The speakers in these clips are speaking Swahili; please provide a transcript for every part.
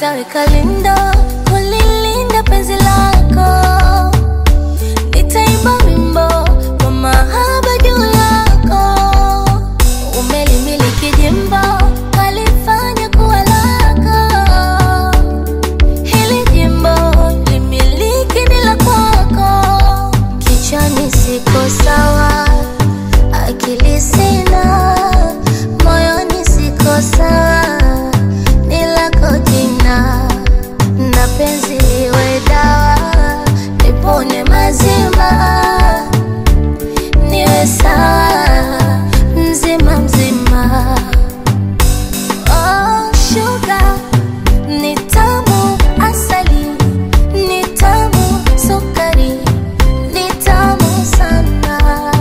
nitaweka lindo kulilinda penzi lako nitaimba wimbo kwa mahaba juu yako umelimiliki jimbo kalifanya kuwa lako hili jimbo limiliki ni la kwako kichwani siko sawa akili sina moyoni siko sawa ni lako jina na penzi liwe dawa nipone mazima niwe sawa mzima mzima oh, sugar ni tamu asali ni tamu sukari ni tamu sana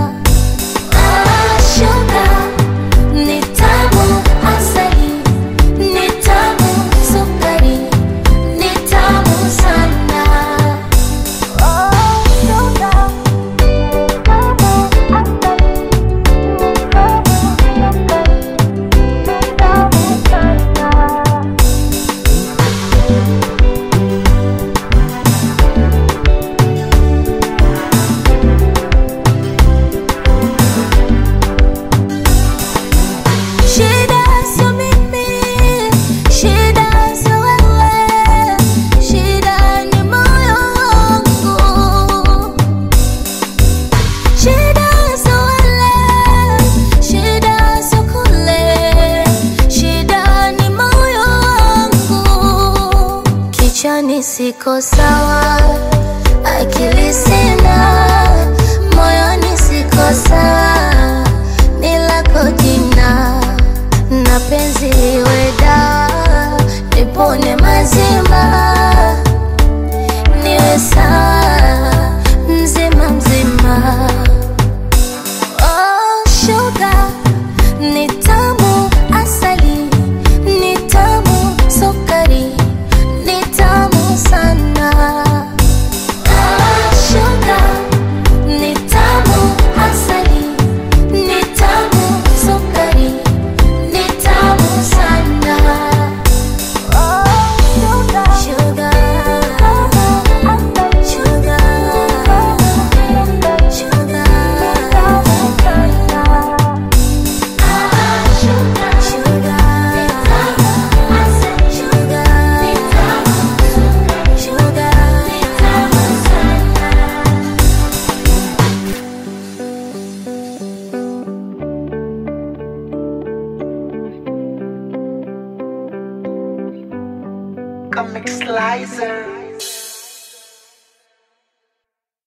ah, sugar ni tamu asali ni tamu sukari ni tamu sana oh, sugar ni tamu asali ni tamu sukari ni tamu sana Shida sio mimi, shida sio wewe, shida ni moyo wangu. Shida sio wale, shida sio kule, shida ni moyo wangu. Kichwani siko sawa, akili sina, moyoni siko sawa, ni lako jina na penzi liwe dawa, nipone mazima, niwe sawa mzima mzima. Oh, sugar ni tamu asali, ni tamu sukari, ni tamu sana. Ah, sugar ni tamu asali, ni tamu sukari, ni tamu sana. Oh, sugar, sugar, sugar, sugar, Comic Slicer.